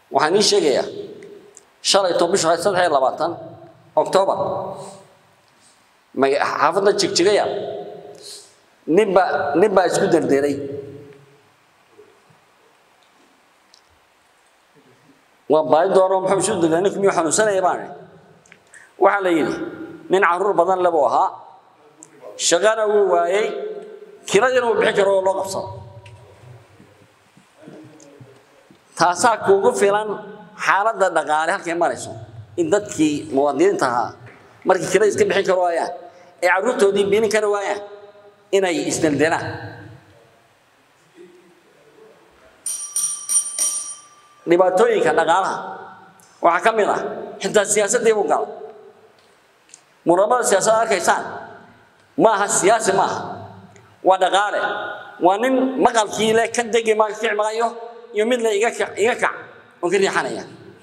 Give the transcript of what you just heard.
waxaan ii sheegayaa shalayto bishu ahayd saddex iyo labaatan oktoobar maga- xaafadda jigjigaya ninba nin baa isku derderay waa baadi doono muxuu isu derderay ninku miyuu xanuunsanaya baan idhi waxaa la yidhi nin caruur badan le buu ahaa shaqana wuu waayey kiradiina uu bixin karo oo loo qabsado taasaa kuugu filan xaaladda dhaqaale halkay marayso in dadkii muwaadiniinta ahaa markay kirada iska bixin karo waayaan ee carruurtoodii biinin kari waayaan inay isdeldelaan dhibaatooyinka dhaqaalaha waxaa ka mid ah xitaa siyaasaddii buu galay muramada siyaasadda arkaysaan ma aha siyaasi ma aha waa dhaqaale waa nin maqalkii le ka degi ma kici maayo iyo mid le iga kac iga kac oon ka riixanaya